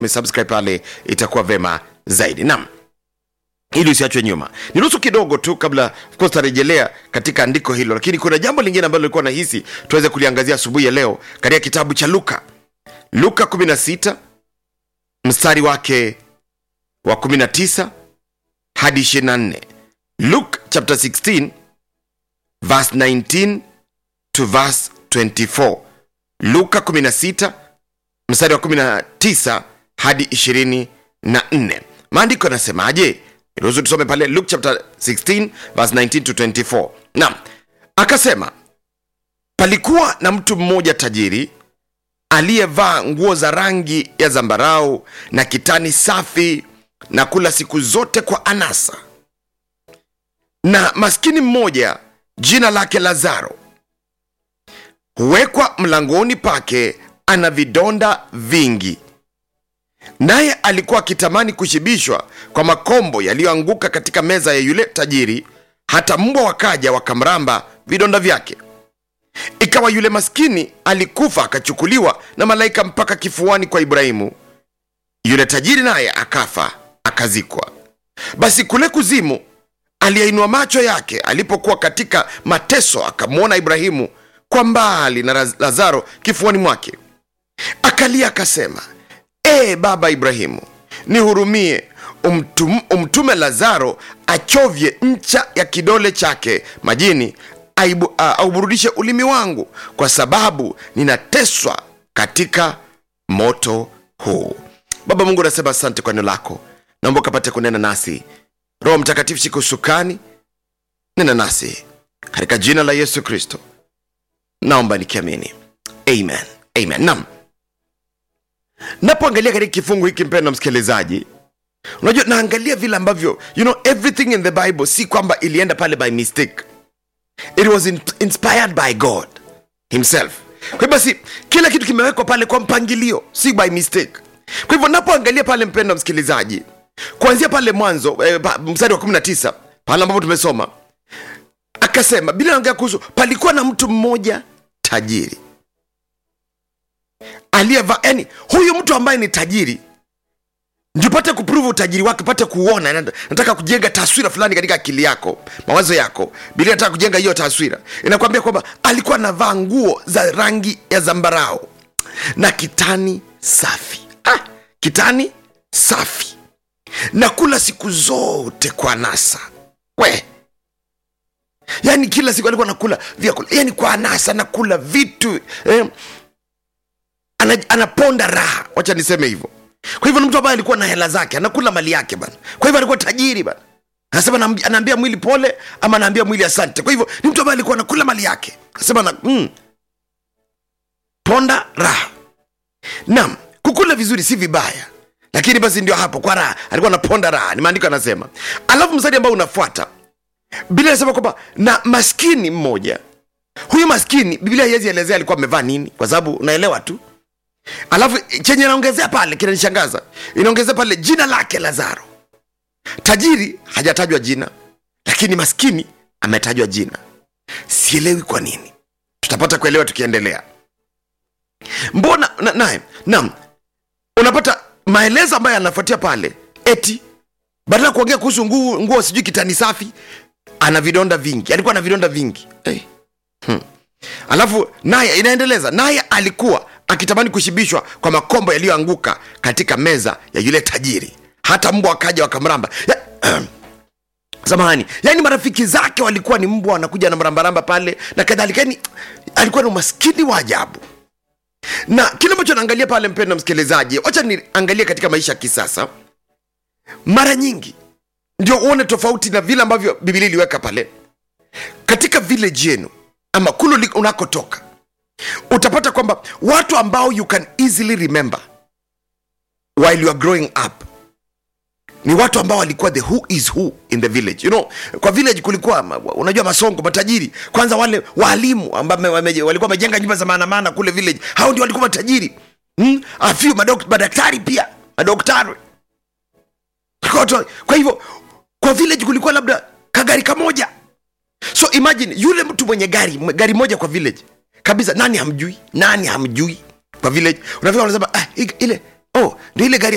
umesubscribe pale itakuwa vema zaidi naam ili usiachwe nyuma niruhusu kidogo tu kabla of course tarejelea katika andiko hilo lakini kuna jambo lingine ambalo lilikuwa nahisi tuweze kuliangazia asubuhi ya leo katika kitabu cha luka luka 16 mstari wake wa 19 hadi 24 luke chapter 16 verse 19 to verse 24 luka 16 mstari wa 19 hadi 24 maandiko yanasemaje ruhusu tusome pale luke chapter 16 verse 19 to 24 naam akasema palikuwa na mtu mmoja tajiri aliyevaa nguo za rangi ya zambarau na kitani safi na kula siku zote kwa anasa na maskini mmoja jina lake lazaro huwekwa mlangoni pake ana vidonda vingi naye alikuwa akitamani kushibishwa kwa makombo yaliyoanguka katika meza ya yule tajiri hata mbwa wakaja wakamramba vidonda vyake ikawa yule maskini alikufa akachukuliwa na malaika mpaka kifuani kwa ibrahimu yule tajiri naye akafa akazikwa basi kule kuzimu aliyeinua macho yake alipokuwa katika mateso akamwona ibrahimu kwa mbali na Raz- lazaro kifuani mwake akalia akasema ee baba ibrahimu nihurumie umtum, umtume lazaro achovye ncha ya kidole chake majini aibu, uh, auburudishe ulimi wangu kwa sababu ninateswa katika moto huu baba mungu nasema asante kwa neno lako naomba ukapate kunena nasi roho mtakatifu shika usukani nena nasi katika jina la yesu kristo naomba nikiamini amen amen nam napoangalia katika kifungu hiki mpendo msikilizaji unajua naangalia vile ambavyo you know everything in the bible si kwamba ilienda pale by mistake it was in, inspired by god himself kwa hivyo basi kila kitu kimewekwa pale kwa mpangilio si by mistake kwa hivyo napoangalia pale mpendo msikilizaji kuanzia pale mwanzo eh, pa- mstari wa 19 pale ambapo tumesoma akasema bila naongea kuhusu palikuwa na mtu mmoja tajiri aliyevaa yani huyu mtu ambaye ni tajiri ndio pate kupruvu utajiri wake pate kuona nat- nataka kujenga taswira fulani katika akili yako mawazo yako bilia nataka kujenga hiyo taswira inakwambia kwamba alikuwa anavaa nguo za rangi ya zambarao na kitani safi ah, kitani safi na kula siku zote kwa nasa we yaani kila siku alikuwa nakula vyakula yani kwa anasa nakula vitu eh, ana, anaponda raha wacha niseme hivyo kwa hivyo ni mtu ambaye alikuwa na hela zake anakula mali yake bana kwa hivyo alikuwa tajiri bana anasema anaambi- anaambia mwili pole ama anaambia mwili asante kwa hivyo ni mtu ambaye alikuwa anakula mali yake anasema na, mm, ponda raha naam kukula vizuri si vibaya lakini basi ndio hapo kwa raha alikuwa anaponda raha ni maandiko anasema alafu mstari ambao unafuata biblia inasema kwamba na maskini mmoja huyu maskini biblia haiwezi elezea alikuwa amevaa nini kwa sababu unaelewa tu alafu chenye inaongezea pale kinanishangaza inaongezea pale jina lake lazaro tajiri hajatajwa jina lakini maskini ametajwa jina sielewi kwa nini tutapata kuelewa tukiendelea mbona na- naye naam unapata maelezo ambayo yanafuatia pale eti badala ya kuongea kuhusu nguo, nguo sijui kitani safi ana vidonda vingi alikuwa na vidonda vingi hey. hmm. alafu naye inaendeleza naye alikuwa akitamani kushibishwa kwa makombo yaliyoanguka katika meza ya yule tajiri hata mbwa wakaja wakamramba ya, samahani yaani marafiki zake walikuwa ni mbwa wanakuja na mrambaramba pale na kadhalika yani alikuwa ni umaskini wa ajabu na kile ambacho naangalia pale mpendo msikilizaji wacha niangalie katika maisha ya kisasa mara nyingi ndio uone tofauti na vile ambavyo bibilia iliweka pale katika village yenu ama kulu li- unakotoka utapata kwamba watu ambao you can easily remember while you are growing up ni watu ambao walikuwa the who is who in the village you know kwa village kulikuwa ma- unajua masongo matajiri kwanza wale waalimu ambao wame- wame- walikuwa wamejenga nyumba za maanamana kule village hao ndio walikuwa matajiri hmm? A few madok- madaktari pia madaktari Kwa watu- kwa hivyo kwa village kulikuwa labda kagari kamoja so imagine yule mtu mwenye gari mwe- gari moja kwa village kabisa nani hamjui nani hamjui kwa village unafika unasema ah, i- ile oh ndio ile gari